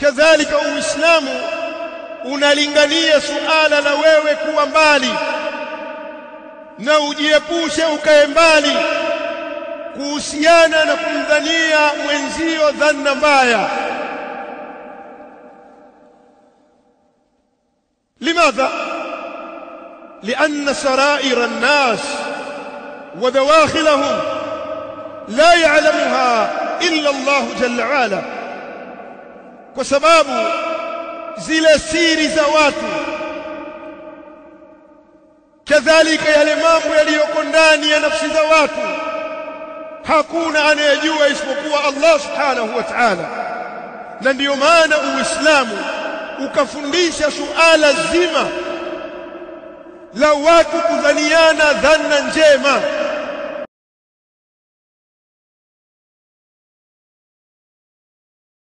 kadhalika uislamu unalingania suala la wewe kuwa mbali na ujiepushe ukae mbali kuhusiana na kumdhania mwenzio dhanna mbaya لماذا لأن سرائر الناس ودواخلهم لا يعلمها إلا الله جل وعلا وسباب zile siri za watu kadhalika yale mambo yaliyoko ndani ya nafsi za watu hakuna anayejua isipokuwa Allah subhanahu wa ta'ala na ndiyo maana uislamu ukafundisha suala zima la watu kudhaniana dhanna njema